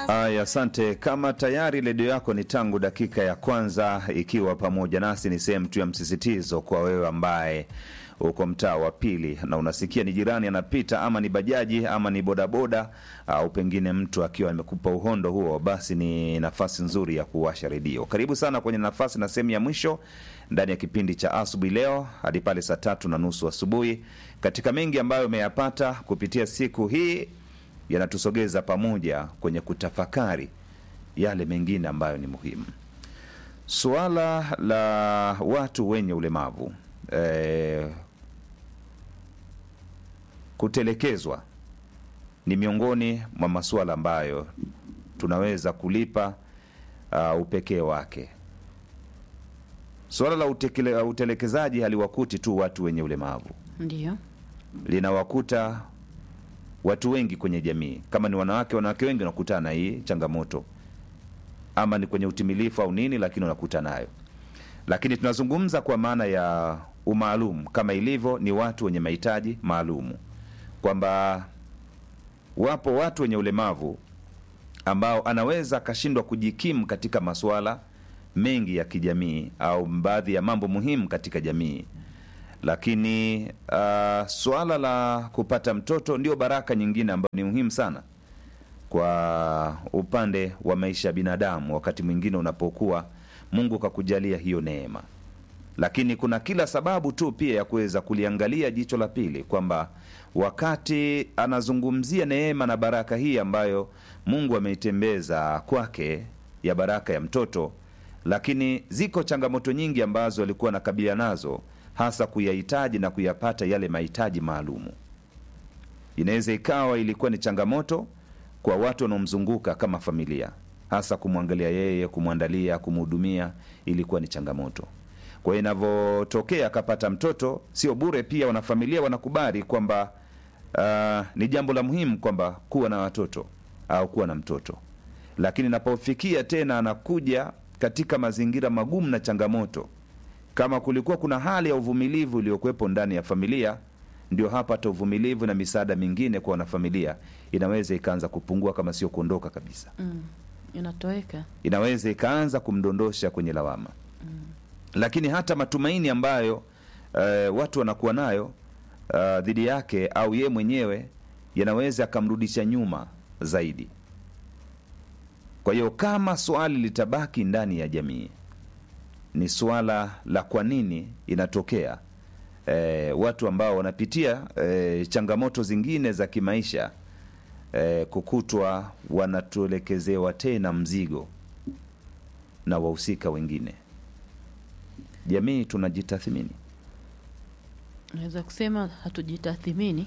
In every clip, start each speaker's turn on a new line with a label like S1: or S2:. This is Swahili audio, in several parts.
S1: Aya, asante. Kama tayari redio yako ni tangu dakika ya kwanza ikiwa pamoja nasi, ni sehemu tu ya msisitizo kwa wewe ambaye uko mtaa wa pili na unasikia ni jirani anapita, ama ni bajaji ama ni bodaboda, au pengine mtu akiwa amekupa uhondo huo, basi ni nafasi nzuri ya kuwasha redio. Karibu sana kwenye nafasi na sehemu ya mwisho ndani ya kipindi cha asubuhi leo hadi pale saa tatu na nusu asubuhi, katika mengi ambayo umeyapata kupitia siku hii yanatusogeza pamoja kwenye kutafakari yale mengine ambayo ni muhimu. Suala la watu wenye ulemavu eh, kutelekezwa ni miongoni mwa masuala ambayo tunaweza kulipa uh, upekee wake. Suala la utekele, utelekezaji haliwakuti tu watu wenye ulemavu,
S2: Ndio,
S1: linawakuta watu wengi kwenye jamii. Kama ni wanawake, wanawake wengi wanakutana na hii changamoto, ama ni kwenye utimilifu au nini, lakini wanakutana nayo. Lakini tunazungumza kwa maana ya umaalum, kama ilivyo ni watu wenye mahitaji maalumu, kwamba wapo watu wenye ulemavu ambao anaweza akashindwa kujikimu katika masuala mengi ya kijamii au baadhi ya mambo muhimu katika jamii lakini uh, suala la kupata mtoto ndio baraka nyingine ambayo ni muhimu sana kwa upande wa maisha ya binadamu. Wakati mwingine unapokuwa Mungu kakujalia hiyo neema, lakini kuna kila sababu tu pia ya kuweza kuliangalia jicho la pili, kwamba wakati anazungumzia neema na baraka hii ambayo Mungu ameitembeza kwake ya baraka ya mtoto, lakini ziko changamoto nyingi ambazo alikuwa anakabiliana nazo hasa kuyahitaji na kuyapata yale mahitaji maalumu. Inaweza ikawa ilikuwa ni changamoto kwa watu wanaomzunguka kama familia, hasa kumwangalia yeye, kumwandalia, kumhudumia, ilikuwa ni changamoto. Kwa hiyo inavyotokea akapata mtoto, sio bure, pia wanafamilia wanakubali kwamba uh, ni jambo la muhimu kwamba kuwa na watoto au kuwa na mtoto, lakini inapofikia tena anakuja katika mazingira magumu na changamoto kama kulikuwa kuna hali ya uvumilivu iliyokuwepo ndani ya familia, ndio hapa hata uvumilivu na misaada mingine kwa wanafamilia inaweza ikaanza kupungua, kama sio kuondoka kabisa.
S2: mm. inatoweka.
S1: Inaweza ikaanza kumdondosha kwenye lawama lakini hata matumaini ambayo eh, watu wanakuwa nayo uh, dhidi yake au ye mwenyewe yanaweza akamrudisha nyuma zaidi. Kwa hiyo kama swali litabaki ndani ya jamii ni suala la kwa nini inatokea e, watu ambao wanapitia e, changamoto zingine za kimaisha e, kukutwa wanatuelekezewa tena mzigo na wahusika wengine. Jamii tunajitathmini.
S2: Naweza kusema hatujitathimini.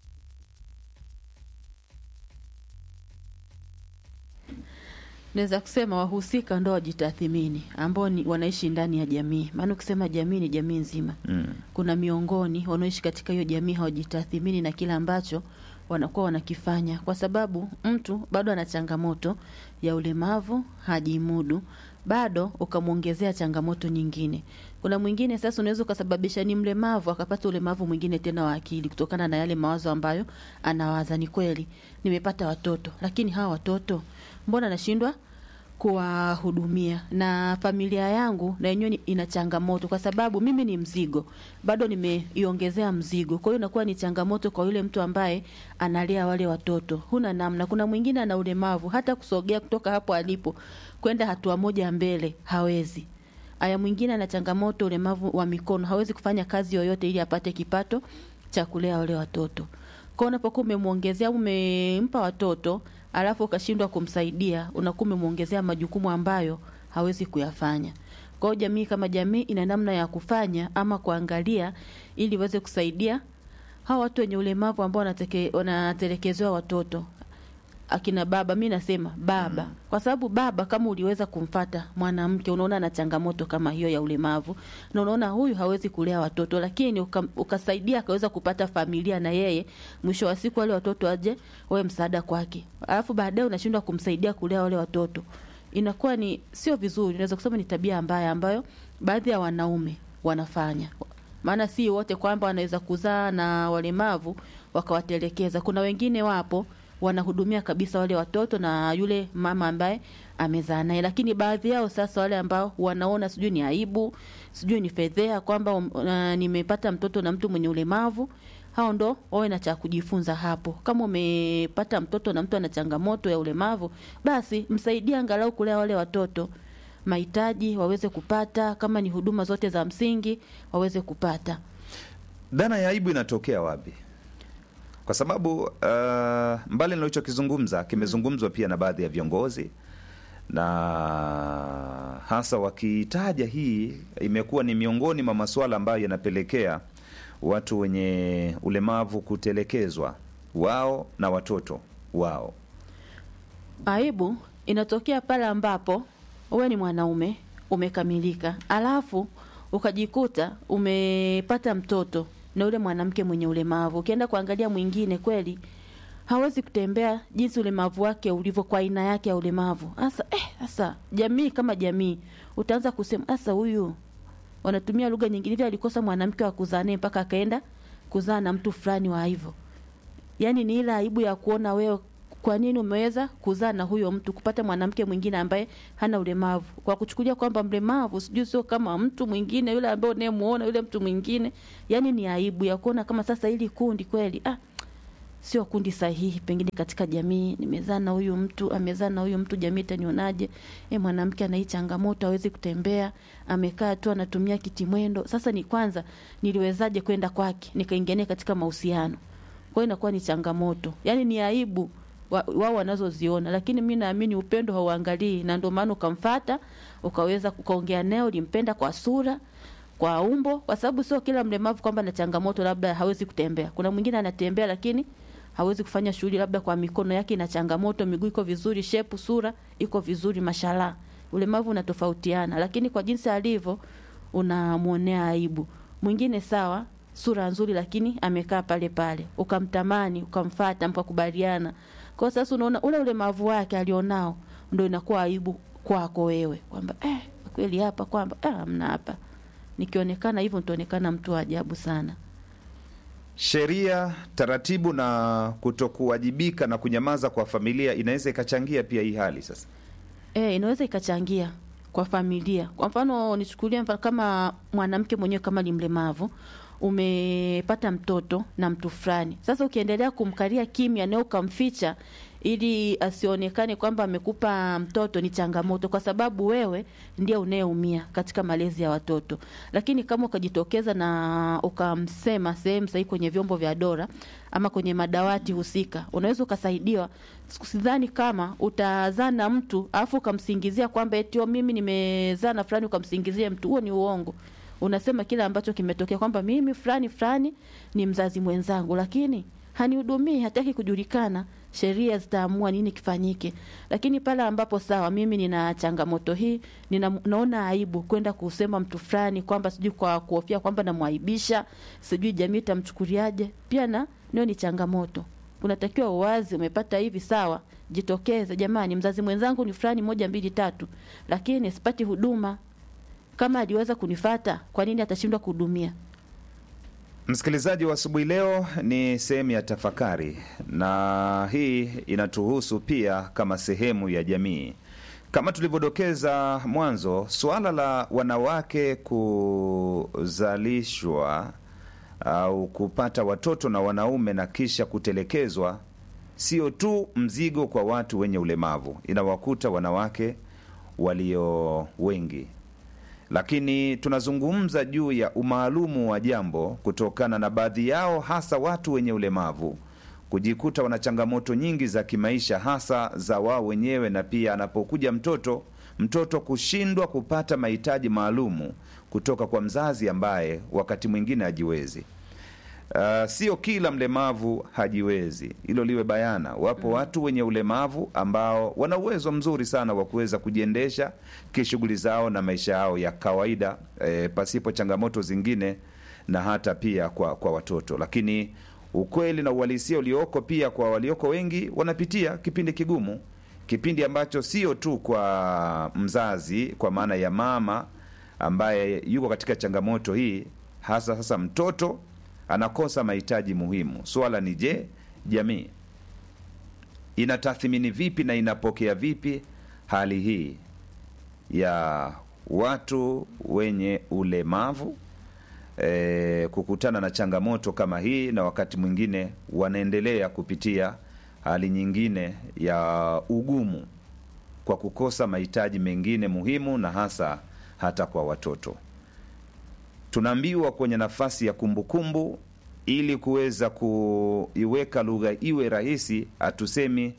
S2: Naweza kusema wahusika ndo wajitathimini, ambao ni wanaishi ndani ya jamii. Maana ukisema jamii ni jamii nzima.
S1: Mm.
S2: Kuna miongoni wanaoishi katika hiyo jamii hawajitathimini na kile ambacho wanakuwa wanakifanya, kwa sababu mtu bado ana changamoto ya ulemavu, hajimudu, bado ukamwongezea changamoto nyingine. Kuna mwingine sasa, unaweza ukasababisha ni mlemavu akapata ulemavu mwingine tena wa akili, kutokana na yale mawazo ambayo anawaza. Ni kweli nimepata watoto, lakini hawa watoto mbona nashindwa kuwahudumia na familia yangu na yenyewe ni- ina changamoto, kwa sababu mimi ni mzigo, bado nimeiongezea mzigo. Kwa hiyo inakuwa ni changamoto kwa yule mtu ambaye analea wale watoto, huna namna. Kuna mwingine ana ulemavu, hata kusogea kutoka hapo alipo kwenda hatua moja mbele hawezi. Aya, mwingine ana changamoto ulemavu wa mikono, hawezi kufanya kazi yoyote ili apate kipato cha kulea wale watoto. Kwa hiyo unapokuwa umemwongezea, umempa watoto alafu ukashindwa kumsaidia, unakuwa umemwongezea majukumu ambayo hawezi kuyafanya. Kwa hiyo jamii kama jamii ina namna ya kufanya ama kuangalia ili iweze kusaidia hawa watu wenye ulemavu ambao wanateke- wanatelekezewa watoto akina baba, mi nasema baba mm. kwa sababu baba, kama uliweza kumfata mwanamke, unaona ana changamoto kama hiyo ya ulemavu, na unaona huyu hawezi kulea watoto, lakini uka, ukasaidia akaweza kupata familia na yeye, mwisho wa siku wale watoto waje wawe msaada kwake, alafu baadaye unashindwa kumsaidia kulea wale watoto, inakuwa ni sio vizuri. Naweza kusema ni tabia mbaya ambayo baadhi ya wanaume wanafanya maana si wote kwamba wanaweza kuzaa na walemavu wakawatelekeza. Kuna wengine wapo wanahudumia kabisa wale watoto na yule mama ambaye amezaa naye, lakini baadhi yao sasa, wale ambao wanaona sijui ni aibu, sijui ni fedhea kwamba um, uh, nimepata mtoto na mtu mwenye ulemavu, hao ndo wawe na cha kujifunza hapo. Kama umepata mtoto na mtu ana changamoto ya ulemavu, basi msaidie angalau kulea wale watoto mahitaji waweze kupata, kama ni huduma zote za msingi waweze kupata.
S1: Dhana ya aibu inatokea wapi? Kwa sababu uh, mbali nilichokizungumza kimezungumzwa pia na baadhi ya viongozi na hasa wakiitaja hii, imekuwa ni miongoni mwa masuala ambayo yanapelekea watu wenye ulemavu kutelekezwa wao na watoto wao.
S2: Aibu inatokea pale ambapo wewe ni mwanaume umekamilika, alafu ukajikuta umepata mtoto na yule mwanamke mwenye ulemavu. Ukienda kuangalia mwingine, kweli hawezi kutembea jinsi ulemavu wake ulivyo, kwa aina yake ya ulemavu. Sasa eh, sasa jamii kama jamii utaanza kusema sasa, huyu wanatumia lugha nyingine, hivi alikosa mwanamke wa kuzaa naye mpaka akaenda kuzaa na mtu fulani wa hivyo. Yani ni ile aibu ya kuona wewe kwa nini umeweza kuzaa na huyo mtu kupata mwanamke mwingine ambaye hana ulemavu, kwa kuchukulia kwamba mlemavu sijui sio kama mtu mwingine yule ambaye unayemuona yule mtu mwingine. Yani ni aibu ya kuona kama sasa hili kundi kweli, ah, sio kundi sahihi pengine katika jamii. Nimezaa na huyu mtu, amezaa na huyu mtu, jamii itanionaje? E, mwanamke ana hii changamoto, hawezi kutembea, amekaa tu anatumia kiti mwendo. Sasa ni kwanza niliwezaje kwenda kwake nikaingia naye katika mahusiano? Kwa hiyo inakuwa ni changamoto, yani ni aibu wao wa wanazoziona, lakini mi naamini upendo hauangalii, na ndio maana ukamfata ukaweza ukaongea naye, ulimpenda kwa sura, kwa umbo, kwa sababu sio kila mlemavu kwamba na changamoto labda hawezi kutembea. Kuna mwingine anatembea lakini hawezi kufanya shughuli, labda kwa mikono yake ina changamoto, miguu iko vizuri, shepu, sura iko vizuri, mashallah. Ulemavu unatofautiana, lakini kwa jinsi alivyo unamwonea aibu. Mwingine sawa, sura nzuri, lakini amekaa pale pale, ukamtamani, ukamfata, mkakubaliana kwa sasa unaona ule ulemavu wake alionao ndio inakuwa aibu kwako wewe kwamba eh, kweli hapa kwamba eh, mna hapa nikionekana hivyo nitaonekana mtu wa ajabu sana.
S1: Sheria, taratibu na kutokuwajibika na kunyamaza kwa familia inaweza ikachangia pia hii hali sasa.
S2: Eh, inaweza ikachangia kwa familia. Kwa mfano nichukulie mfano kama mwanamke mwenyewe kama ni mlemavu umepata mtoto na mtu fulani. Sasa ukiendelea kumkalia kimya na ukamficha ili asionekane kwamba amekupa mtoto, ni changamoto, kwa sababu wewe ndiye unayeumia katika malezi ya watoto. Lakini kama ukajitokeza na ukamsema sehemu sahihi, kwenye vyombo vya dola ama kwenye madawati husika, unaweza ukasaidiwa. Sidhani kama utazaa na mtu alafu ukamsingizia kwamba eti mimi nimezaa na fulani, ukamsingizia mtu, huo ni uongo unasema kile ambacho kimetokea kwamba mimi fulani fulani ni mzazi mwenzangu, lakini hanihudumii, hataki kujulikana. Sheria zitaamua nini kifanyike. Lakini pale ambapo sawa, mimi nina changamoto hii, nina, naona aibu kwenda kusema mtu fulani kwamba sijui kwa kuhofia kwamba namwaibisha, sijui jamii itamchukuliaje, pia na nio ni changamoto. Unatakiwa uwazi, umepata hivi, sawa, jitokeze, jamani, mzazi mwenzangu ni fulani, moja mbili tatu, lakini sipati huduma kama aliweza kunifata kwa nini atashindwa kuhudumia?
S1: Msikilizaji wa asubuhi leo, ni sehemu ya tafakari, na hii inatuhusu pia kama sehemu ya jamii. Kama tulivyodokeza mwanzo, suala la wanawake kuzalishwa au kupata watoto na wanaume na kisha kutelekezwa sio tu mzigo kwa watu wenye ulemavu, inawakuta wanawake walio wengi lakini tunazungumza juu ya umaalumu wa jambo kutokana na baadhi yao, hasa watu wenye ulemavu kujikuta wana changamoto nyingi za kimaisha, hasa za wao wenyewe, na pia anapokuja mtoto, mtoto kushindwa kupata mahitaji maalumu kutoka kwa mzazi ambaye wakati mwingine hajiwezi. Uh, sio kila mlemavu hajiwezi, hilo liwe bayana. Wapo mm. watu wenye ulemavu ambao wana uwezo mzuri sana wa kuweza kujiendesha kishughuli zao na maisha yao ya kawaida eh, pasipo changamoto zingine na hata pia kwa, kwa watoto. Lakini ukweli na uhalisia ulioko pia kwa walioko wengi wanapitia kipindi kigumu, kipindi ambacho sio tu kwa mzazi, kwa maana ya mama ambaye yuko katika changamoto hii, hasa sasa mtoto anakosa mahitaji muhimu. Swala ni je, jamii inatathmini vipi na inapokea vipi hali hii ya watu wenye ulemavu e, kukutana na changamoto kama hii, na wakati mwingine wanaendelea kupitia hali nyingine ya ugumu kwa kukosa mahitaji mengine muhimu, na hasa hata kwa watoto. Tunaambiwa kwenye nafasi ya kumbukumbu kumbu, ili kuweza kuiweka lugha iwe rahisi, hatusemi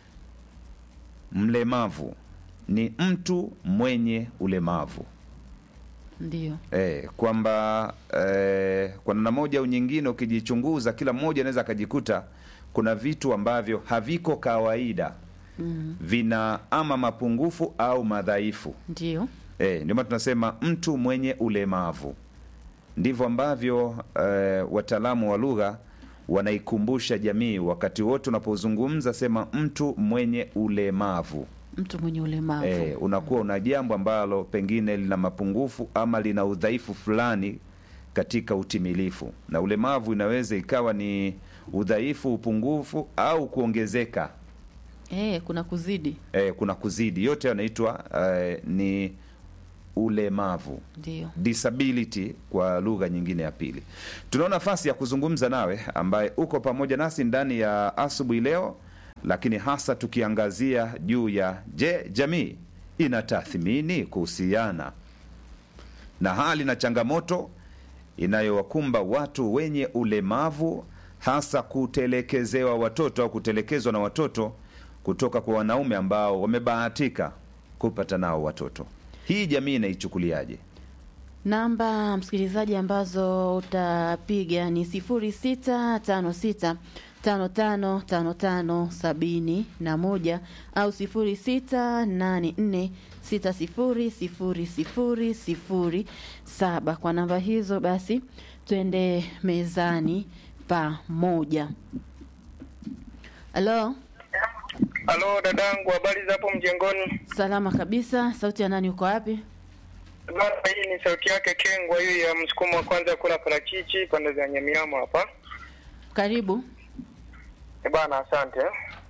S1: mlemavu, ni mtu mwenye ulemavu
S2: Ndio.
S1: e, kwamba e, kwa namna moja au nyingine, ukijichunguza, kila mmoja anaweza akajikuta kuna vitu ambavyo haviko kawaida
S2: Mm.
S1: vina ama mapungufu au madhaifu
S2: Ndio.
S1: e, ndio maana tunasema mtu mwenye ulemavu. Ndivyo ambavyo e, wataalamu wa lugha wanaikumbusha jamii wakati wote unapozungumza, sema mtu mwenye ulemavu.
S2: Mtu mwenye ulemavu.
S1: E, unakuwa una jambo ambalo pengine lina mapungufu ama lina udhaifu fulani katika utimilifu, na ulemavu inaweza ikawa ni udhaifu, upungufu au kuongezeka
S2: Eh, kuna kuzidi.
S1: e, kuna kuzidi, yote yanaitwa e, ni ulemavu
S2: Ndio.
S1: disability kwa lugha nyingine ya pili. Tunao nafasi ya kuzungumza nawe ambaye uko pamoja nasi ndani ya asubuhi leo, lakini hasa tukiangazia juu ya je, jamii inatathmini kuhusiana na hali na changamoto inayowakumba watu wenye ulemavu, hasa kutelekezewa watoto au kutelekezwa na watoto kutoka kwa wanaume ambao wamebahatika kupata nao watoto. Hii jamii inaichukuliaje?
S2: Namba msikilizaji ambazo utapiga ni sifuri sita tano sita tano tano tano tano sabini na moja au sifuri sita nane nne sita sifuri sifuri sifuri sifuri saba. Kwa namba hizo basi twende mezani pamoja. Halo,
S3: Halo dadangu, habari za hapo mjengoni?
S2: salama kabisa. Sauti ya nani? Uko wapi?
S3: Bana, hii ni sauti yake Kengwa, hiyo ya msukumo wa kwanza kula parachichi pande za Nyamiamo hapa.
S2: Karibu.
S3: E bana, asante.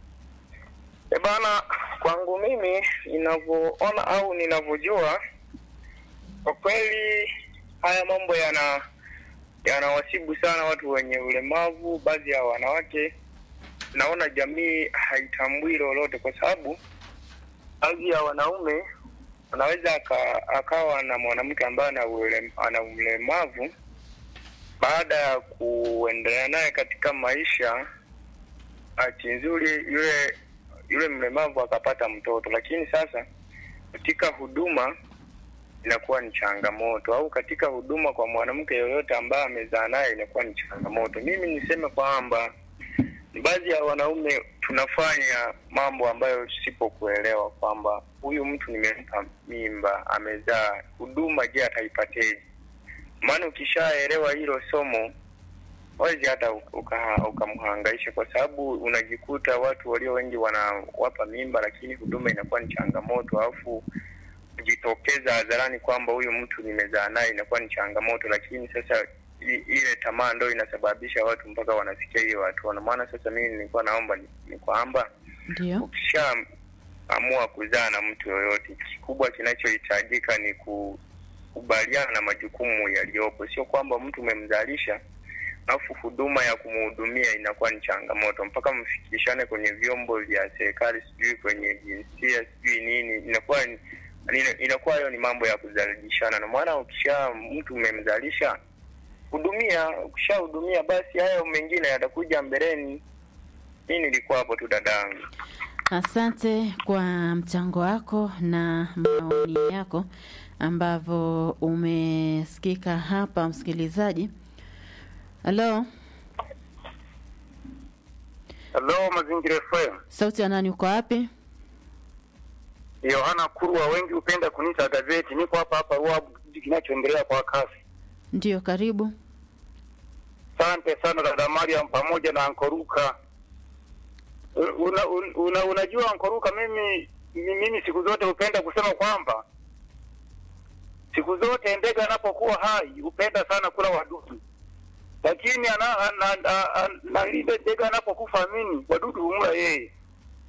S3: E bana, kwangu mimi ninavyoona au ninavyojua, kwa kweli haya mambo yana yanawasibu sana watu wenye ulemavu, baadhi ya wanawake. Naona jamii haitambui lolote, kwa sababu baadhi ya wanaume anaweza aka, akawa na mwanamke ambaye ana ule- ana ulemavu, baada ya kuendelea naye katika maisha, bahati nzuri yule yule mlemavu akapata mtoto, lakini sasa katika huduma inakuwa ni changamoto, au katika huduma kwa mwanamke yoyote ambaye amezaa naye inakuwa ni changamoto. Mimi niseme kwamba baadhi ya wanaume tunafanya mambo ambayo tusipokuelewa kwamba huyu mtu nimempa mimba, amezaa, huduma je, ataipateje? Maana ukishaelewa hilo somo wezi hata uka- ukamhangaisha, kwa sababu unajikuta watu walio wengi wanawapa mimba, lakini huduma inakuwa ni changamoto, alafu kujitokeza hadharani kwamba huyu mtu nimezaa naye inakuwa ni changamoto, lakini sasa i- ile tamaa ndo inasababisha watu mpaka wanafikia hiyo hatua. Na maana sasa mimi nilikuwa naomba ni, ni kwamba
S2: Ndio.
S3: ukishaamua kuzaa na mtu yoyote, kikubwa kinachohitajika ni kukubaliana na majukumu yaliyopo, sio kwamba mtu umemzalisha alafu huduma ya kumhudumia inakuwa ni changamoto, mpaka mfikishane kwenye vyombo vya serikali, sijui kwenye jinsia, sijui nini, inakuwa ni- ina- inakuwa hayo ni mambo ya kuzalishana. Na maana ukisha mtu umemzalisha hudumia, ukishahudumia basi hayo mengine yatakuja mbeleni. Mi nilikuwa hapo tu dadangu.
S2: Asante kwa mchango wako na maoni yako ambavyo umesikika hapa, msikilizaji. Halo,
S3: Hello, Mazingira FM.
S2: sauti ya nani? Uko wapi?
S3: Yohana Kurwa, wengi hupenda kuniita gazeti. Niko hapa hapa Ruabu, kijiji kinachoendelea kwa kasi.
S2: Ndio, karibu.
S3: Asante sana dada Mariam pamoja na Ankoruka. Una, una, una, unajua Ankoruka, mimi mi- mimi siku zote hupenda kusema kwamba siku zote ndege anapokuwa hai hupenda sana kula wadudu, lakini ana, ana, ana, ana, na lile ndege anapokufa mini wadudu humula yeye.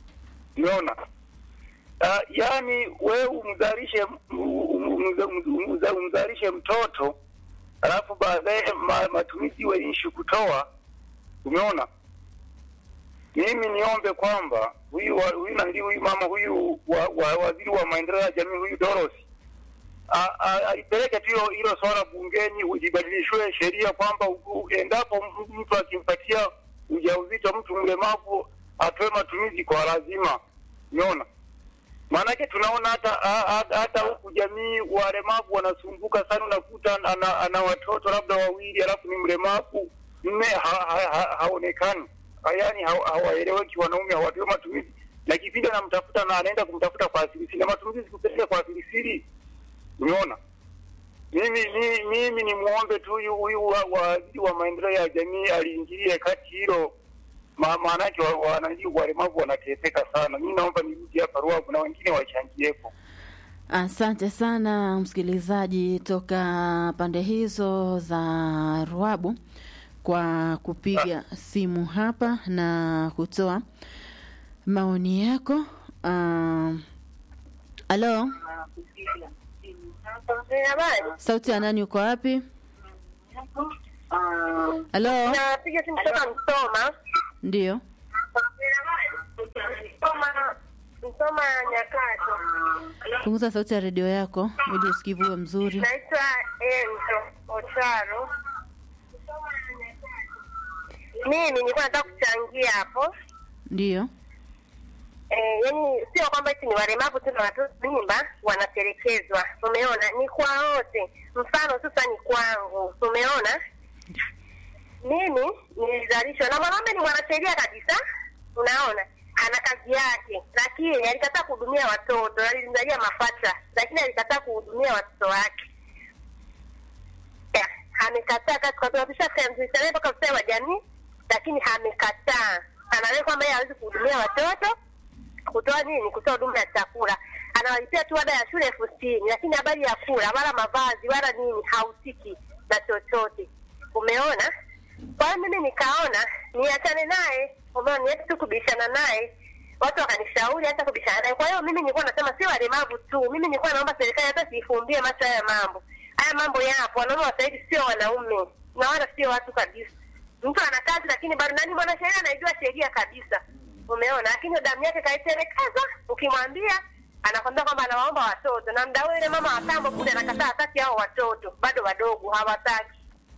S3: umeona uh, yaani wewe umzalishe umzalishe mtoto alafu baadaye ma, matumizi iwe ishu kutoa umeona mimi niombe kwamba huyu wa- huyu nandi huyu mama huyu wa, wa, waziri wa maendeleo ya jamii huyu Doros a- a- alipeleke tu hilo hilo swala bungeni ujibadilishwe sheria kwamba u- u- endapo m- mtu akimpatia ujauzito mtu mlemavu atoe matumizi kwa lazima umeona maanake tunaona hata ha- ha- hata huku jamii walemavu wanasumbuka sana unakuta ana, ana watoto labda wawili alafu ni mlemavu mme ha, ha, ha, haonekani yaani ha- hawaeleweki wanaume hawatoe matumizi na kipindi anamtafuta na anaenda kumtafuta kwa asilisiri na matumizi sikupeleka kwa asilisiri umeona mimi mi- mimi ni muombe tu huyu huyu wa- waziri wa maendeleo ya jamii aliingilie kati hilo Ma- maanake wa- wananchi walemavu wanateseka sana. Mi naomba nirudi hapa Ruavu na wengine wachangiepo.
S2: Asante sana msikilizaji toka pande hizo za Ruabu kwa kupiga simu hapa na kutoa maoni yako. Ah, Halo, sauti ya nani? Uko wapi? Halo,
S4: Napiga simu kutoka Msoma.
S2: ndio.
S4: Msoma, Msoma Nyakato.
S2: Punguza sauti ya redio yako ili usikivu uwe mzuri.
S4: Naitwa Enzo Ocharo. Mimi nilikuwa nataka kuchangia hapo.
S2: Ndio.
S4: Eh, yani sio kwamba eti ni walemavu tu na watoto mimba wanatelekezwa. Umeona? Ni kwa wote. Mfano sasa ni kwangu. Umeona? Mimi nilizalishwa na mwanaume ni mwanasheria kabisa. Unaona? Ana kazi yake, lakini alikataa kuhudumia watoto, alizalia mapacha, lakini alikataa kuhudumia watoto wake. Ya, amekataa kazi kwa sababu tushafika mzee mpaka ustawi wa jamii, lakini amekataa. Anaona kwamba yeye hawezi kuhudumia watoto, kutoa nini, kutoa huduma ya chakula. Anawalipia tu ada ya shule elfu sitini, lakini habari ya kula wala mavazi wala nini hahusiki na chochote. Umeona? Kwa hiyo mimi nikaona niachane naye, umeona, niache tu kubishana naye. Watu wakanishauri hata kubishana naye. Kwa hiyo mimi nilikuwa nasema sio walemavu tu, mimi nilikuwa naomba serikali hata siifumbie macho haya mambo. Haya mambo yapo, wanaume wa sasa hivi sio wanaume na wala sio watu kabisa. Mtu ana kazi lakini bado nani, mwanasheria anaijua sheria kabisa, umeona, lakini damu yake kaitelekeza. Ukimwambia anakwambia kwamba anawaomba watoto, na mda yule mama wa kambo kule anakataa, hataki hao watoto, bado wadogo, hawataki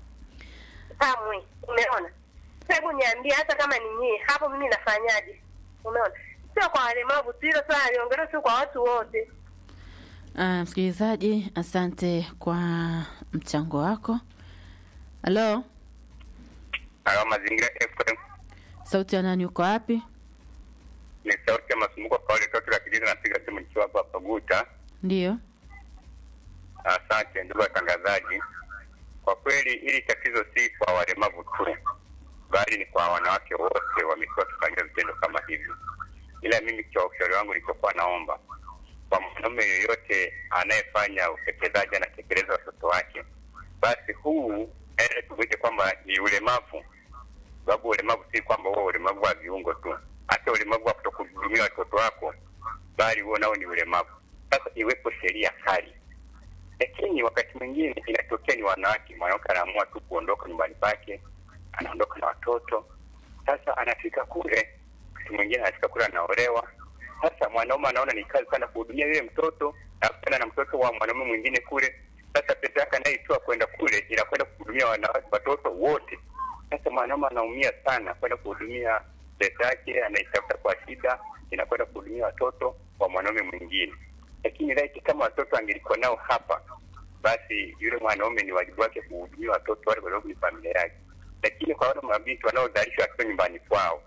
S4: kamwe. Umeona? Hebu niambie, hata kama ni nyie hapo, mimi nafanyaje? Umeona? Sio kwa walemavu tu, hilo swala liongelewe tu kwa watu wote.
S2: Ah, msikilizaji, asante kwa mchango wako. Halo,
S5: Hayo mazingira FM
S2: sauti ya nani? Uko wapi?
S5: ni sauti ya masumbuko kwa wale toto la kijiji, napiga simu nikiwa hapa Paguta.
S2: Ndio.
S5: Asante ndugu watangazaji, kwa kweli hili tatizo si kwa walemavu tu, bali ni kwa wanawake wote wamekuwa wakifanyia vitendo kama hivyo. Ila mimi kwa ushauri wangu nilichokuwa naomba kwa mwanaume yoyote anayefanya utekelezaji, anatekeleza watoto wake, basi huu eh, tumwite kwamba ni ulemavu, sababu ulemavu si kwamba huo ulemavu wa viungo tu, hata ulemavu wa kutokuhudumia watoto wako, bali huo nao ni ulemavu. Sasa iwepo sheria kali lakini wakati mwingine inatokea ni wanawake, mwanamke anaamua tu kuondoka nyumbani pake, anaondoka na watoto. Sasa anafika kule, wakati mwingine anafika kule anaolewa. Sasa mwanaume anaona ni kazi sana kuhudumia yule mtoto na kutana na mtoto wa mwanaume mwingine kule. Sasa pesa yake anayeitoa kwenda kule inakwenda kuhudumia wanawake, watoto wote. Sasa mwanaume anaumia sana kwenda kuhudumia pesa yake, anaitafuta kwa shida, inakwenda kuhudumia watoto wa mwanaume mwingine lakini laiti kama watoto angelikuwa nao hapa, basi yule mwanaume ni wajibu wake kuhudumia watoto wale, kwa sababu ni familia yake. Lakini kwa wale mabinti wanaozalishwa wakiwa nyumbani kwao,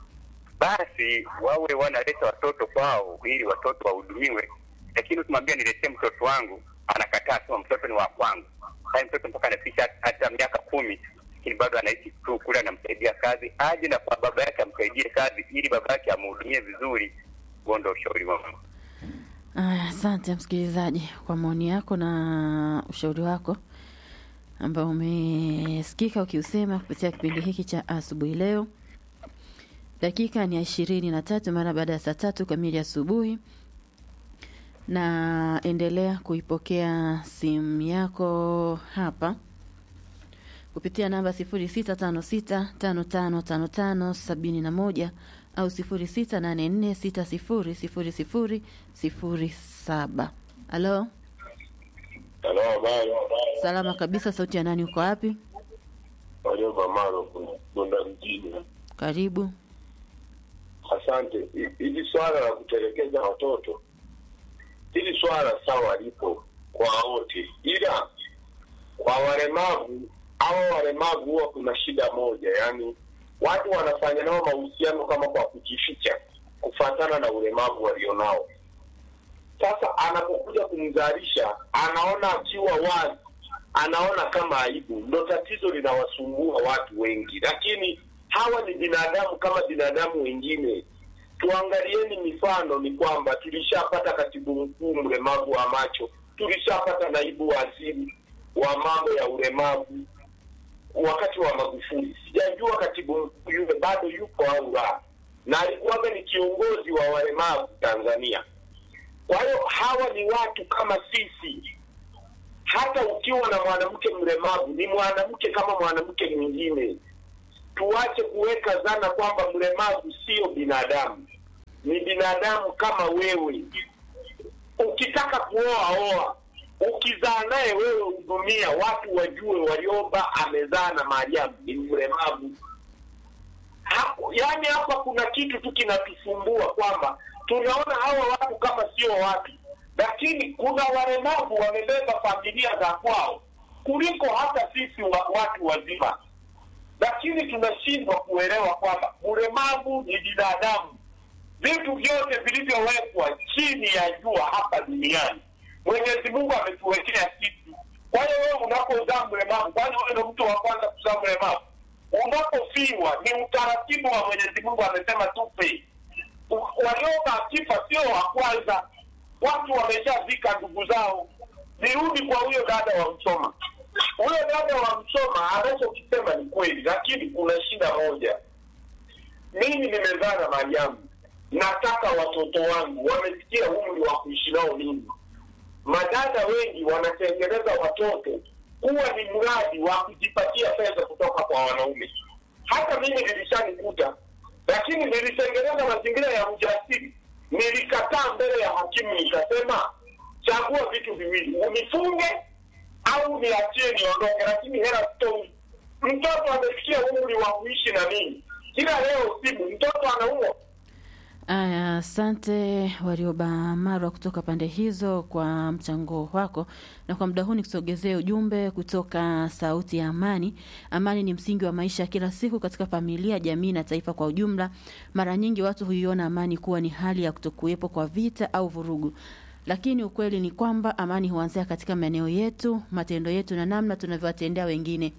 S5: basi wawe wanaleta watoto kwao ili watoto wahudumiwe. Lakini ukimwambia niletee mtoto wangu, anakataa, sema mtoto ni wa kwangu. Haya, mtoto mpaka anafikisha hata miaka kumi, lakini bado anaishi tu kule, anamsaidia kazi, aje na kwa baba yake amsaidie kazi, ili baba yake amhudumie vizuri. Huo ndo ushauri wangu.
S2: Aya, asante msikilizaji kwa maoni yako na ushauri wako ambao umesikika ukiusema kupitia kipindi hiki cha asubuhi leo. Dakika ni ya ishirini na tatu mara baada ya saa tatu kamili asubuhi, na endelea kuipokea simu yako hapa kupitia namba sifuri sita tano sita tano tano tano tano sabini na moja au sifuri sita nane nne sita sifuri sifuri sifuri sifuri saba. Halo,
S6: Halo, habari.
S2: salama kabisa. Sauti ya nani? Uko wapi?
S6: Warioba Maro, Bunda mjini.
S2: Karibu.
S6: Asante. Hi- Hili swala la kutelekeza watoto, hili swala sawa lipo kwa wote, ila kwa walemavu au walemavu huwa kuna shida moja, yaani watu wanafanya nao mahusiano kama kwa kujificha, kufatana na ulemavu walionao. Sasa anapokuja kumzalisha, anaona akiwa wazi, anaona kama aibu. Ndo tatizo linawasumbua watu wengi, lakini hawa ni binadamu kama binadamu wengine. Tuangalieni mifano, ni kwamba tulishapata katibu mkuu mlemavu wa macho, tulishapata naibu waziri wa mambo ya ulemavu wakati wa Magufuli. Sijajua katibu mkuu yule bado yupo au la, na alikuwaga ni kiongozi wa walemavu Tanzania. Kwa hiyo hawa ni watu kama sisi. Hata ukiwa na mwanamke mlemavu, ni mwanamke kama mwanamke mwingine. Tuache kuweka dhana kwamba mlemavu sio binadamu, ni binadamu kama wewe. Ukitaka kuoa oa, ukizaa naye wewe hudumia, watu wajue Warioba amezaa na Mariamu ni mlemavu. Hapo- yaani hapa kuna kitu tu kinatusumbua kwamba tunaona hawa watu kama sio watu, lakini kuna walemavu wamebeba familia za kwao kuliko hata sisi wa, watu wazima, lakini tunashindwa kuelewa kwamba ulemavu ni binadamu. Vitu vyote vilivyowekwa chini ya jua hapa duniani Mwenyezi Mungu ametuwekea kitu. Kwa hiyo wewe unapozaa mlemavu, kwani wewe ndo mtu wa kwanza kuzaa mlemavu? Unapofiwa ni utaratibu wa Mwenyezi Mungu, amesema tupe. U- Walioba akifa sio wa kwanza, watu wameshazika ndugu zao. Nirudi kwa huyo dada wa Msoma. Huyo dada wa Msoma anachokisema ni kweli, lakini kuna shida moja. Mimi nimezaa na Mariamu, nataka watoto wangu wamefikia umri wa kuishi nao mimi madada wengi wanatengeneza watoto kuwa ni mradi wa kujipatia pesa kutoka kwa wanaume. Hata mimi nilishanikuta, lakini nilitengeneza mazingira ya ujasiri. Nilikataa mbele ya hakimu, nikasema chagua vitu viwili, unifunge au niachie niondoke, lakini hela sitoi. Mtoto amefikia umri wa kuishi na mimi, kila leo simu, mtoto anaumwa
S2: Aya, asante Warioba Marwa kutoka pande hizo kwa mchango wako, na kwa muda huu nikusogezee ujumbe kutoka Sauti ya Amani. Amani ni msingi wa maisha ya kila siku katika familia, jamii na taifa kwa ujumla. Mara nyingi watu huiona amani kuwa ni hali ya kutokuwepo kwa vita au vurugu, lakini ukweli ni kwamba amani huanzia katika maeneo yetu, matendo yetu na namna tunavyowatendea wengine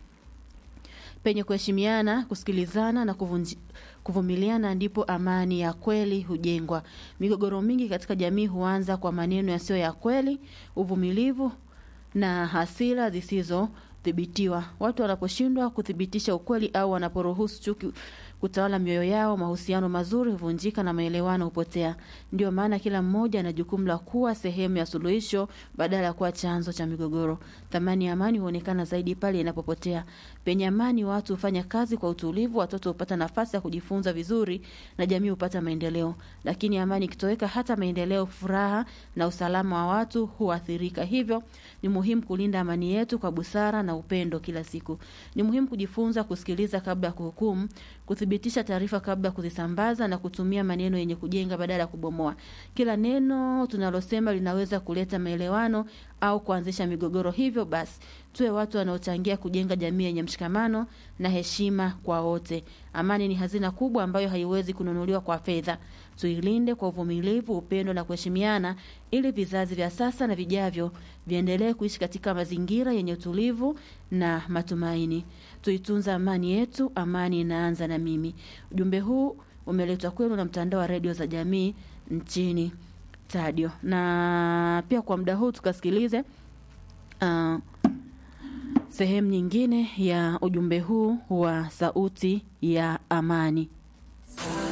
S2: penye kuheshimiana, kusikilizana na kuvunji, kuvumiliana ndipo amani ya kweli hujengwa. Migogoro mingi katika jamii huanza kwa maneno yasiyo ya kweli, uvumilivu na hasira zisizodhibitiwa. Watu wanaposhindwa kuthibitisha ukweli au wanaporuhusu chuki kutawala mioyo yao, mahusiano mazuri huvunjika na maelewano hupotea. Ndio maana kila mmoja ana jukumu la kuwa sehemu ya suluhisho badala ya kuwa chanzo cha migogoro. Thamani ya amani huonekana zaidi pale inapopotea. Penye amani, watu hufanya kazi kwa utulivu, watoto hupata nafasi ya kujifunza vizuri na jamii hupata maendeleo. Lakini amani ikitoweka, hata maendeleo, furaha na usalama wa watu huathirika. Hivyo ni muhimu kulinda amani yetu kwa busara na upendo kila siku. Ni muhimu kujifunza kusikiliza kabla ya kuhukumu, kuthibitisha taarifa kabla ya kuzisambaza na kutumia maneno yenye kujenga badala ya kubomoa. Kila neno tunalosema linaweza kuleta maelewano au kuanzisha migogoro. Hivyo basi, tuwe watu wanaochangia kujenga jamii yenye mshikamano na heshima kwa wote. Amani ni hazina kubwa ambayo haiwezi kununuliwa kwa fedha. Tuilinde kwa uvumilivu, upendo na kuheshimiana, ili vizazi vya sasa na vijavyo viendelee kuishi katika mazingira yenye utulivu na matumaini. Tuitunza amani yetu, amani inaanza na mimi. Ujumbe huu umeletwa kwenu na mtandao wa redio za jamii nchini Tadio. Na pia kwa muda huu tukasikilize uh, sehemu nyingine ya ujumbe huu wa sauti ya amani.